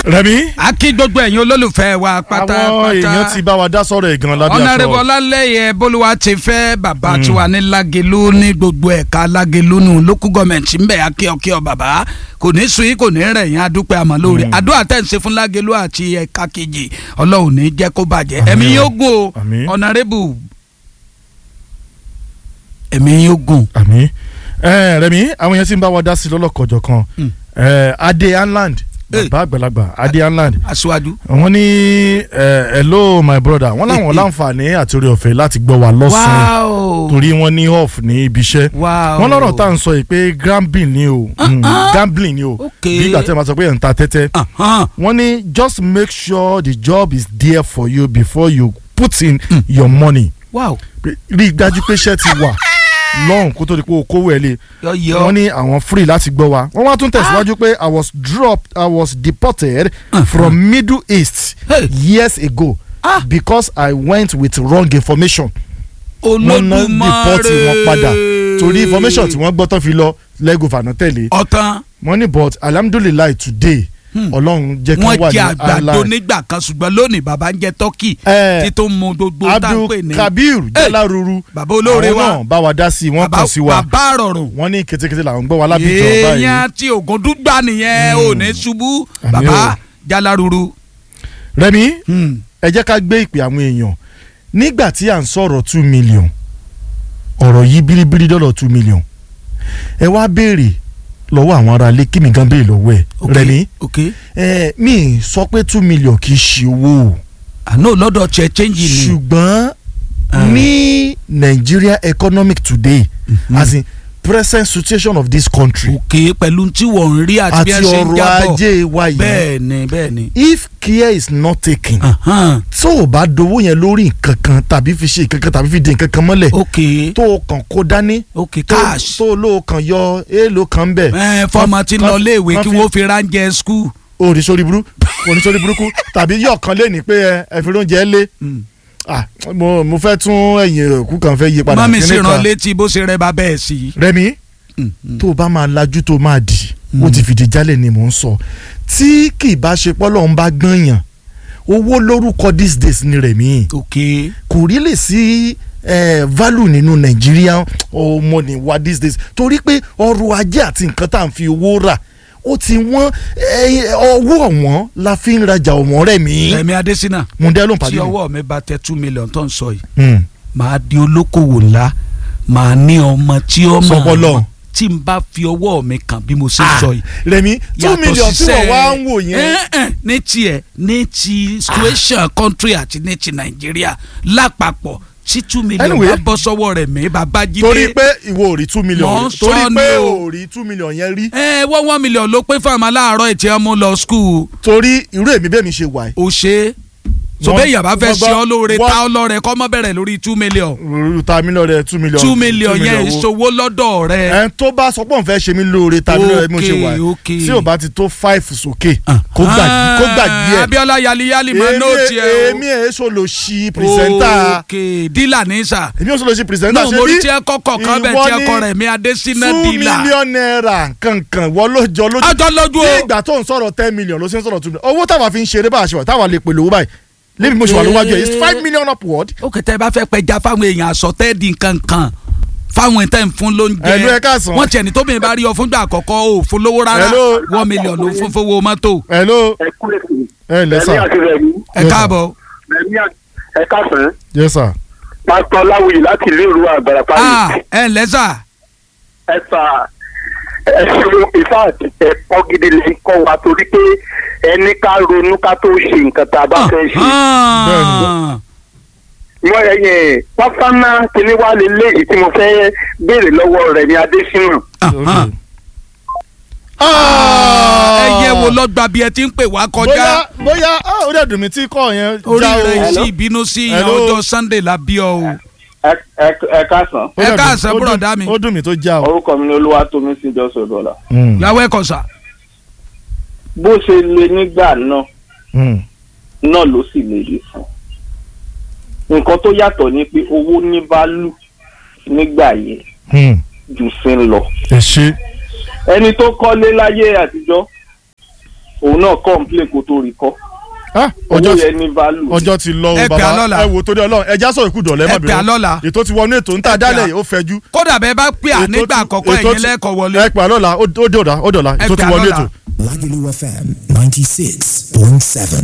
rẹmi a kí gbogbo ẹ̀yin olólùfẹ́ wa àwọn pátápátá èèyàn ti bá wa dá sọ̀rọ̀ ìgan lábẹ́ ọ̀nàrẹ́bù aṣọ ọlálẹ́yẹ bólúwa ti fẹ́ bàbá tiwa ní lágẹ̀lú ní gbogbo ẹ̀ka lágẹ̀lú nù lókù gọ́ọ̀mẹ̀ntì ń bẹ̀ akíọ̀kíọ̀ bàbá kò ní sùn yín kò ní rẹ̀ yín adúpẹ́ àmọ́ lórí àdúrà tẹ̀ ń ṣe fún lágẹ̀lú àti ẹ̀ka kejì ọlọ́run ní jẹ́ kó bàjẹ́ Àmín ẹ̀mí o. yóò gùn o Àmín. ọ̀nàrẹ́bù ẹ̀mí yóò gùn. àmì ẹ rẹmi àwọn èèyàn ti ń bá wa dá sí lọ́lọ́kọ̀jọ̀ kan Mm. ẹ adé anland Eh. bàbá àgbàlagbà adé anland aṣáájú wọ́n ní ẹ hello my brother wọ́n láwọn láǹfààní àti orí ọ̀fẹ́ láti gbọ́ wa lọ́sàn-án wáò torí wọ́n ní off ní ibi iṣẹ́ wáò wọ́n lọ́rọ̀ tá à ń sọ yìí pé gambling ni o Mm, gambling ni o Ok. bí ìgbà tí wọ́n sọ pé ẹ̀ ń ta tẹ́tẹ́ Ahán. wọ́n ní just make sure the job is there for you before you put in your money wáò Pé- rí i dájú pé iṣẹ́ ti wà lọ́hùn kó tó di pé o kówó ẹ̀ lé yọ̀yọ̀ wọ́n ní àwọn free láti gbọ́ wa wọ́n wá tún tẹ̀síwájú pé i was dropped i was deported from middle east Hey. years ago Ah. because i went with wrong information wọ́n ná olódùmarè deport wọn padà torí information tí wọ́n gbọ́ tán fi lọ lẹ́gùn fànà tẹ̀lé ọ̀tán wọ́n ní but alhamdulilayi today ọlọ́run jẹ́ kí wọ́n wọ́n wà jẹ ní àgbàdo Allah nígbà kan ṣùgbọ́n lónìí bàbá ń jẹ tọ́kì Eh, tí tó ń mu gbogbo tá à ń pè ní abdul kabir jalaruru bàbá olóore àwọn wa náà bá wa dá sí i wọ́n bàbá kàn sí wa bàbá rọrùn wọ́n ní ketekete làwọn gbọ́ wa lábìjọ báyìí èèyàn tí ògùn dúgbà nìyẹn ò ní ṣubú Àmì bàbá o. jalaruru. rẹmi Hmm. ẹ jẹ́ ká gbé ìpè àwọn èèyàn nígbà tí à ń sọ̀rọ̀ two million ọ̀rọ̀ yìí bíríbírí dọ́lọ̀ two million ẹ wá béèrè lọ́wọ́ àwọn ará ilé kí mi gan béèrè lọ́wọ́ ẹ̀ ok rẹmi ok ẹ mi sọ pé two million kì í ṣe owó o àná lọ́dọ̀ tiẹ̀ change ni ṣùgbọ́n ní Nigeria economic today as in present situation of this country ok pẹ̀lú tí wọ́n ń rí àti bí àti wọ́n ṣe ń ọrọ̀ jábọ̀ ajé wa yìí bẹ́ẹ̀ ni bẹ́ẹ̀ ni. if care is not taken Ahán. tó o bá dowó yẹn lórí nǹkan kan tàbí fi ṣe nǹkan kan tàbí fi di nǹkan kan mọ́lẹ̀ ok tó o kàn kó dání ok tó cash tó o lò kàn yọ èèlò kan ń bẹ̀ ẹ fọmọ tí ń lọ léèwé kan kí fi- wọ́n fi ránjẹ skul. oníṣòrí burú oníṣòrí burúkú tàbí yọ̀ kan lé ní pé ẹ ẹ fi oúnjẹ lé ah mo mo fẹ́ tún ẹ̀yìn òkú kan fẹ́ yí padà mọ́mí sì kíní rán kan. létí bó ṣe rẹ bá bẹ́ẹ̀ sí. Rẹ̀mí tó o bá máa lajú tó o máa dì ó ti fìdí jálẹ̀ ni mò ń sọ tí kì í bá ṣe pọ́lọ́ ń bá gbọ́nyàn owó lórúkọ these days ni Rẹ̀mí ok kò rí lè sí eh, value nínú Nàìjíríà ọmọ ní wa these days torí pé ọrọ̀ ajé àti nǹkan tá à ń fi owó rà ó ti wọ́n eh, ọwọ́ ọ̀wọ́n la fi ń rajà ọ̀wọ́n Rẹ̀mí Rẹ̀mí Adésínà mùdẹ́ ló ń tí pàdé mi. ọwọ́ mi bá tẹ two million tó ń sọ yìí Hmm. màá di olókòwò ńlá màá ní ọmọ tí ó mọ̀ Sọpọlọ. ọ́n tí n bá fi ọwọ́ mi kàn bí mo ṣe Ah, sọ yìí. Rẹ̀mí two Yàtọ̀ million tí síṣẹ́- wọ́n wá ń wò yẹn Eh, eh, ní tiẹ̀ ní ti situation country àti ní ti Nàìjíríà lápapọ̀ tí two million Anyway. bá bọ́ sọ́wọ́ rẹ̀ mí bàbá jíde. torí pé ìwọ ò rí two million Mò ń rí. torí sọ pé ni o. ò rí two million yẹn rí ẹ wọ́n one million ló pé fáwọn aláàárọ̀ ètí ọmọ lọ school torí irú èmi bẹ́ẹ̀ mi ṣe wà ó ṣe é so Wọ́n- bẹ́ẹ̀ yàrá fẹ́ wọ́n ṣe gbọ́- ọ́ lóore wọ́n- tá ọ́ lọ́rẹ̀ kọ́ mọ́ bẹ̀rẹ̀ lórí two million yìí ta mi lọ́rẹ̀ two million two million yẹn wo. ìṣòwò lọ́dọ̀ rẹ̀. ẹ tó bá sọ pé òun fẹ́ ṣe mí lóore ta mi lọ́rẹ̀ bí mo ṣe wà Okay, okay. tí ò bá ti tó five sókè kó gbàgbé kó gbàgbé ẹ̀ Abiola yaliyali máa Èmi- nóòtì ẹ o. èmi ẹ̀ so lo ṣi pìrìsẹ́ńtà ok dílà ní sà. èmi ò so lo ṣi pìrìsẹ́ńtà náà mo rí tí ẹ kọ́kọ́ kan bẹ̀ tí ẹ kọ rẹ̀ mi Adésínà two dílà. million naira kankan wọ́n ló jọ lójú ọjọ́ lójú ní o. ìgbà tó ń sọ̀rọ̀ ten million ló ṣe ń sọ̀rọ̀ two million owó táwa fi ń ṣeré bá a ṣe wà táwa lè pèlè owó báyìí lébi mo ṣe wà lówájú ẹ̀ it's five million upward. ó kẹtẹ bá fẹ́ pẹja fáwọn èèyàn àsọtẹ́ẹ̀dì nkankan fáwọn ìtẹ́ ń fún lóúnjẹ Hello, ẹ káàsán. wọ́n tiẹ̀ ní tóbi bá rí ọ fúngbà àkọ́kọ́ o fún lówó rárá Hello. one million ló fún fowó mọ́tò hello ẹ kú èsì ẹ ǹlẹ́ sà ẹ̀mí àti rẹ̀mí ẹ Yes, káàbọ̀. ẹ̀mí ẹ káfẹ́ yes sir pásítọ̀ láwùyí láti ilé ìlú àgbàrá ah pálí ẹ ǹlẹ́ sà ẹ sà ẹ ṣeun ìfà ẹ̀kọ́ gidi lè kọ́ wa torí pé ẹni ká ronú ká tó ṣe nǹkan tá a bá fẹ́ ṣe. Ah. wọ́n ẹ̀yìn pásánà kìíní wá lé léyìí tí mo fẹ́ béèrè lọ́wọ́ rẹ̀ ní Adésínà. Ah. Ah. ẹ yẹ wo lọ́gbà bí ẹ ti ń pè wá kọjá bóyá bóyá ah, ó dẹ̀ dùn mí tí kọ́ yẹn orí já o. rẹ̀ sí ìbínú sí ìyàn Hello. ọjọ́ Sunday la bí ọ o. ẹ káàsán Ó dẹ̀ ẹ dùn- káàsán, ó dùn- bùrọ̀dá mi. ó dùn mí tó já o. orúkọ mi ni Olúwatómi sí jọ́sọ̀ dọ́là. Mm, yàwó ẹ̀kọ́ sà. bó ṣe le nígbà náà mm. náà ló sì lè rí fún nǹkan tó yàtọ̀ ni pé owó ní bálù nígbà yẹn Mm. jù sí ń lọ ẹ ṣe ẹni tó kọ́lé láyé àtijọ́ òun náà complain kó tó rí kọ́ Ah, owó ọjọ́ ti yẹn ní value. ọjọ́ ti lọ o Ẹ pè á bàbá lọ́la. ẹ wò torí Ọlọ́run ẹja sọ ìkú dọ̀lẹ́ Ẹ pè á lọ́la. ètò ti wọnú ètò ń tà Ẹ pè á. dálẹ̀ yìí ó fẹjú. kódà bẹ́ẹ̀ bá pè à Ètò nígbà ti- àkọ́kọ́ ètò ẹ̀yin ti- lẹ́kọ̀ọ́ wọlé. ẹ pè á lọ́la ó ó dọ̀la ó dọ̀la Ẹ ètò ti pè á wọnú lọ́la. ètò. Lagelu FM 96.7.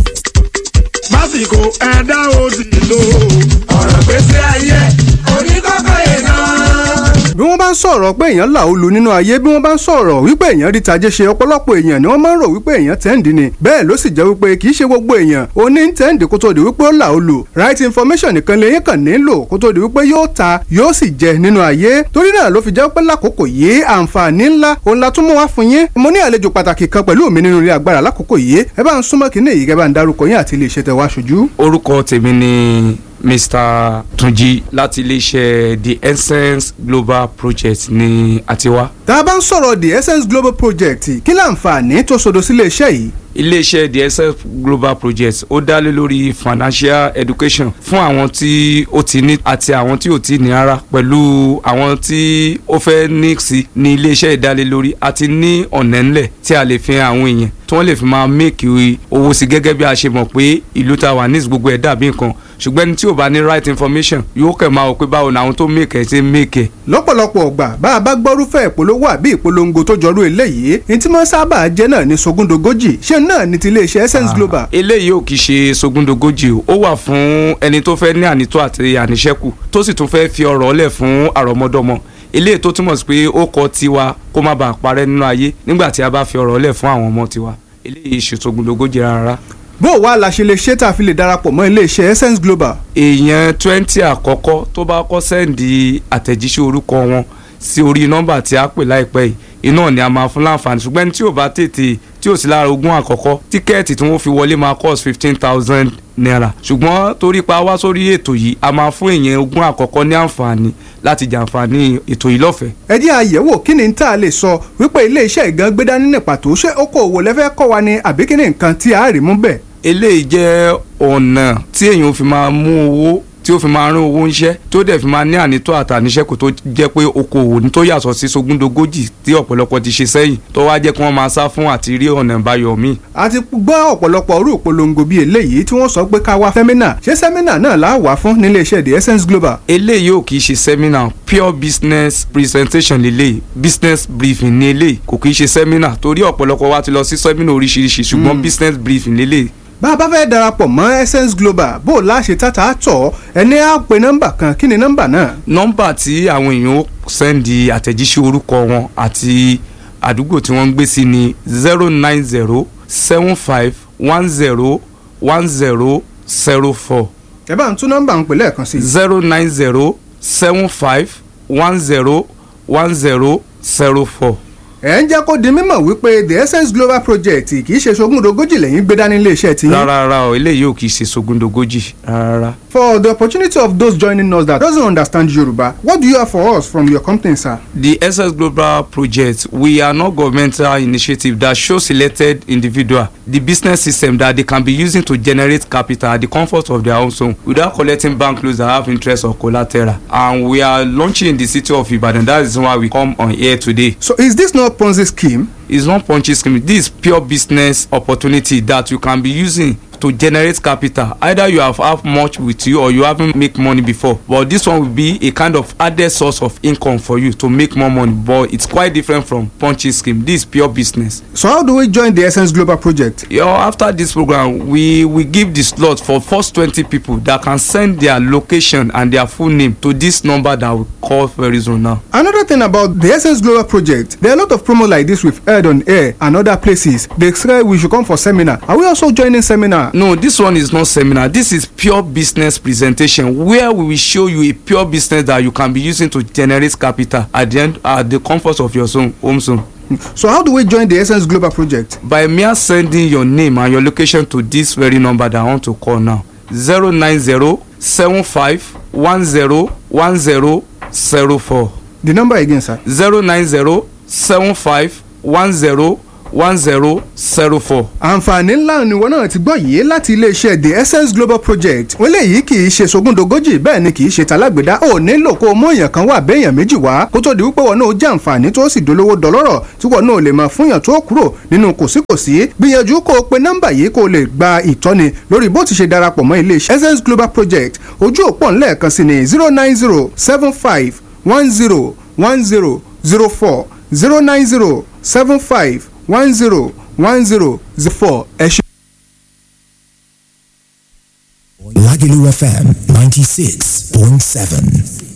lásìkò ẹ̀dá òsì lò ọ̀rọ̀ gbèsè ayé oníkọ́kọ́ yẹn náà. bí wọ́n bá ń sọ̀rọ̀ pé èèyàn là ó lu nínú ayé bí wọ́n bá ń sọ̀rọ̀ wípé èèyàn rí tajé ṣe ọ̀pọ̀lọpọ̀ èèyàn ni wọ́n máa ń rò wípé èèyàn tẹ́ǹdì ni bẹ́ẹ̀ ló sì jẹ́ wípé kì í ṣe gbogbo èèyàn ó ní tẹ́ǹdì kó tó di wípé ó là ó lu right information nìkan lèyìn kàn nílò kó tó di wípé yóò ta yóò sì jẹ nínú ayé torí náà ló fi jẹ́ pé lákòókò yìí àǹfààní ńlá òun la tún mú wá fún yín mo ní àlejò pàtàkì kan pẹ̀lú mi nínú ilé agbára lákòókò yìí ẹ bá ń súnmọ́ kínní èyí kẹ́ bá ń darúkọ yín àti ilé iṣẹ́ tẹ wá ṣojú. orúkọ tèmi ni mr tunji láti iléeṣẹ́ the essence global project ní àtiwá. tá a bá ń sọ̀rọ̀ the essence global project kí láǹfààní tó sodo sílé iṣẹ́ yìí iléeṣẹ́ the essence global project ó dá lé lórí financial education fún àwọn tí ó ti ní àti àwọn tí ò ti ní ara pẹ̀lú àwọn tí ó fẹ́ ní sí ní iléeṣẹ́ ìdálélórí àti ní ọ̀nà ńlẹ̀ tí a lè fi hàn àwọn èèyàn tí wọ́n lè fi máa make owó sí gẹ́gẹ́ bí a ṣe mọ̀ pé ìlú ta wà ní gbogbo ẹ̀ dàbí nǹkan ṣùgbọ́n ẹni tí ò bá ní right information yóò kẹ̀ máa wò pé báwo ni àwọn tó make ẹ̀ ṣe make ẹ̀ lọ́pọ̀lọpọ̀ ọgbà bá a bá gbọ́rúfẹ́ ìpolówó àbí ìpolongo tó jọrú eléyìí ní tí wọ́n sábà jẹ́ náà ní sogúndogójì ṣé náà ní ti iléeṣẹ́ essence global. eléyìí ò kì í ṣe sogúndogójì o ó wà fún ẹni tó fẹ́ ní ànító àti àníṣẹ́kù tó sì tún fẹ́ fi ọ̀rọ̀ ọ̀lẹ̀ fún àrọ́mọdọ́mọ eléyìí tó túmọ̀ sí pé ó kọ tiwa kó má bàa parẹ́ nínú ayé nígbà tí a bá fi ọ̀rọ̀ ọ̀lẹ̀ fún àwọn ọmọ tiwa eléyìí ṣe sogúndogójì rárá. bó o wá la ṣe lè ṣe tá a fi lè darapọ̀ mọ́ iléeṣẹ́ essence global. èèyàn twenty àkọ́kọ́ tó bá kọ́ sẹ́ǹdì àtẹ̀jíṣẹ́ orúkọ wọn sí orí nọ́mbà tí a pè láìpẹ́ yìí iná ni a máa fún láǹfààní ṣùgbọ́n ẹni tí ò bá tètè tí ò sí lára ogún àkọ́kọ́ tíkẹ́ẹ̀tì tí wọ́n fi wọlé máa cost fifteen thousand naira ṣùgbọ́n torí pa wá sórí ètò yìí a máa fún èèyàn ogún àkọ́kọ́ ní àǹfààní láti jàǹfààní ètò yìí lọ́fẹ̀ẹ́. ẹ jẹ́ àyẹ̀wò kí ni tá a lè sọ wípé iléeṣẹ́ ìgan gbé dání ní pàtó ṣé okòòwò lẹ́fẹ́ kọ́ wa ni àbí kí ni nǹkan tí a rí mú bẹ́ẹ̀. eléyìí jẹ́ ọ̀nà tí èèyàn fi máa mú owó tí ó fi máa rán owó ńṣẹ́ tí ó dẹ̀ fi máa ní ànító àtàníṣẹ́kù tó jẹ́ pé okòwò ní tó yàtọ̀ sí sogúndogójì tí ọ̀pọ̀lọpọ̀ ti ṣe sẹ́yìn tó wá jẹ́ kí wọ́n máa sá fún àti rí ọ̀nà ìbáyọ̀ míì. a ti gbọ́ ọ̀pọ̀lọpọ̀ orú ìpolongo bíi eléyìí tí wọ́n sọ pé ká wá sẹ́mínà ṣé sẹ́mínà náà là á wà fún níléeṣẹ́ the essence global. eléyìí ò kì í ṣe seminar pure business presentation lélẹ̀ business briefing ní eléyìí kò kì í ṣe seminar torí ọ̀pọ̀lọpọ̀ wa ti lọ sí seminar oríṣiríṣi ṣùgbọ́n business briefing lélẹ̀ bá a bá fẹ́ darapọ̀ mọ́ essence global bó o láṣẹ tata tọ̀ ẹni á pe nọ́mbà kan kí ni nọ́mbà náà. nọ́mbà tí àwọn èèyàn ó sẹ́ndì àtẹ̀jíṣẹ́ orúkọ wọn àti àdúgbò tí wọ́n ń gbé sí ni zero nine zero seven five one zero one zero zero four ẹ bá ń tún nọ́mbà ń pè lẹ́ẹ̀kan sí i. zero nine zero seven five one zero one zero zero four. ẹ ń jẹ́ kó di mímọ̀ wípé the essence global project kì í ṣe sogúndogójì lẹ́yìn gbé dání iléeṣẹ́ tí. rárá rárá o eléyìí ò kì í ṣe sogúndogójì rárá. for the opportunity of those joining us that doesn't understand Yoruba what do you have for us from your company sir. The SS Global Project, we are not governmental initiative that shows selected individual the business system that they can be using to generate capital at the comfort of their own home without collecting bank loans that have interest or collateral. And we are launching in the city of Ibadan. That is why we come on here today. so is this not Ponzi scheme. It's not punchy scheme. This is pure business opportunity that you can be using to generate capital either you have have much with you or you haven't make money before but this one will be a kind of added source of income for you to make more money but it's quite different from punchy scheme this is pure business. so how do we join the essence global project. You know, after this program we we give the slot for first twenty people that can send their location and their full name to this number that we call very soon now. Another thing about the Essence Global project, there are a lot of promo like this we've heard on air and other places. They say we should come for seminar. Are we also joining seminar? no this one is not seminar this is pure business presentation where we will show you a pure business that you can be using to generate capital at the end at the comfort of your zone home zone So how do we join the Essence Global project? by mere sending your name and your location to this very number that i want to call now zero nine zero seven five one zero one zero zero four The number again, sir. zero nine zero seven five one zero one zero zero four. àǹfààní ńlá ni wọn náà ti gbọ́ yìí láti iléeṣẹ́ the essence global project wọ́n léyìí kì í ṣe sogúndogójì bẹ́ẹ̀ ni kì í ṣe talágbèdá ò nílò kó o mú èèyàn kan wà béèyàn méjì wá kó tó di wípé wọn náà jẹ́ àǹfààní tó sì dolówó dọlọ́rọ̀ tí wọn náà lè máa fúnyàn tó kúrò nínú kòsíkòsí gbìyànjú kó o pe nọ́mbà yìí kó o lè gba ìtọ́ni lórí bó ti ṣe darapọ̀ mọ́ iléeṣẹ́ essence global project ojú òpó ńlẹ̀ẹ̀kan sí ni zero nine zero seven five one zero one zero zero four zero nine zero seven five one zero one zero zero four ẹ ṣe. Lagelu FM 96.7.